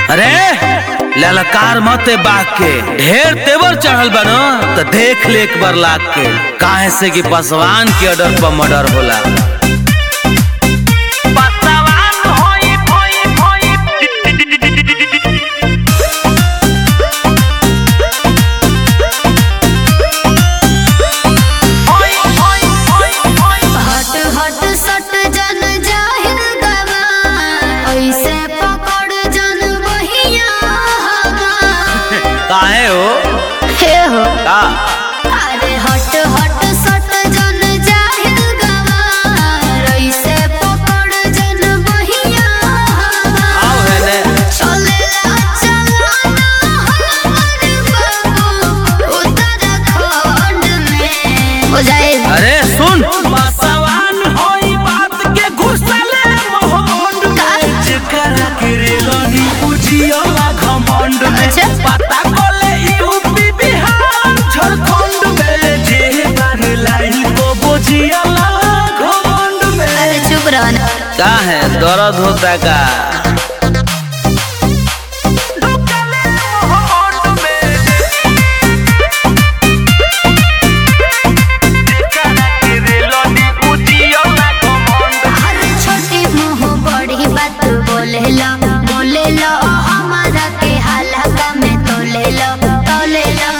अरे ललकार मत बाग के ढेर तेवर चढ़ल बनो तो देख ले एक बार लाग के काहे से कि पसवान के ऑर्डर पर मर्डर होला हट हट सट जन जाहिर गवा ऐसे पकड़ जन बहिया काहे हो हे हो का अरे हट हट सट जन जाहिर गवा ऐसे पकड़ जन बहिया आओ है ने चलेला चलाना हमर बाबू उत्तराखंड में हो जाए अरे सुन पसवान होई बात के घुसले मोहंड में जेकरा के रेलनी बुझियोला घमंड में अच्छा। पता कोले यूपी बिहार झारखंड में जे बार लाइन को बुझियोला घमंड में अरे चुप रहो ना का है दर्द होता का अरे छोटी मुंह बड़ी बात बोले लो बोले लो हमारा के हल्का में तोले लो तोले लो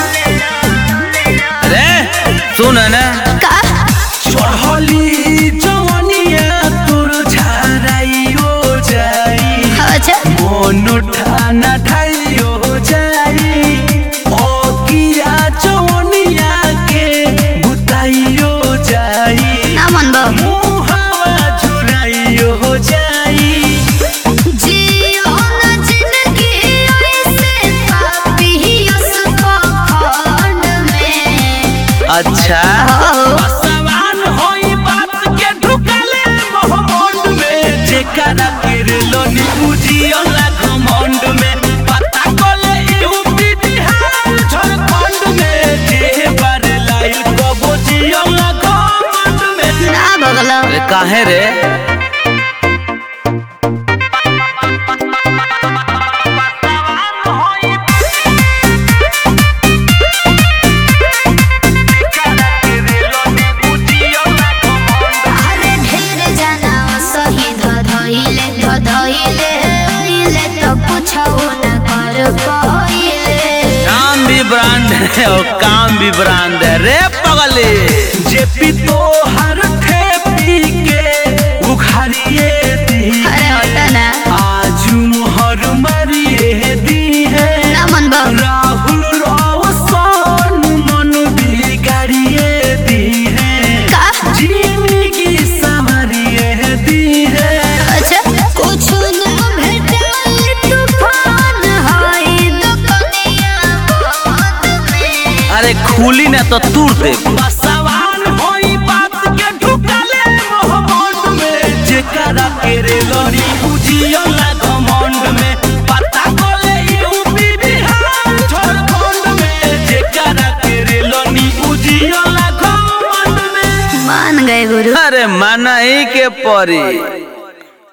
अरे सुन ना का चढ़ली जवनिया तोर झाराइयो जाई अच्छा মনো ঠানা ঠাইও যাই অকিয়া চনিয়াকে বুতাইও যাই ना मन बो মুহাওয়া ঝুরাইও যাই जियो ना जिंदगी ऐसे पापी उसको खंड में अच्छा हो सवान होई बात के ढुकले मोहम्मद में जेकरा किरलो नी बुझियो ला घमंड में पता कोले यूपी बिहार झारखंड में जे बार लाइल को बुझियो ला घमंड में ना भगलो अरे काहे रे अरे ढेर जना सही धधइले धधइले इले तो कुछ न कर पाइले नाम भी ब्रांड है और काम भी ब्रांड है रे पगले जे पी तो हर ठेपी के उखाड़िए दी अरे होता ना आज मोहर मरिए दी है ना मन बा राहुल रोशन मन बिगाड़िए दी है का जिंदगी संवरिए दी है अच्छा कुछ न भेटल तूफान होई दुनिया बहुत में अरे खुली ना तो तूर दे सवान होई बात के ढुकले मोहम्मद में जेकरा के रे लड़ी बुझियो ला घमंड में पता कोले यूपी बिहार झारखंड में जेकरा के रे लड़ी बुझियो ला घमंड में मान गए गुरु अरे माना ही के परी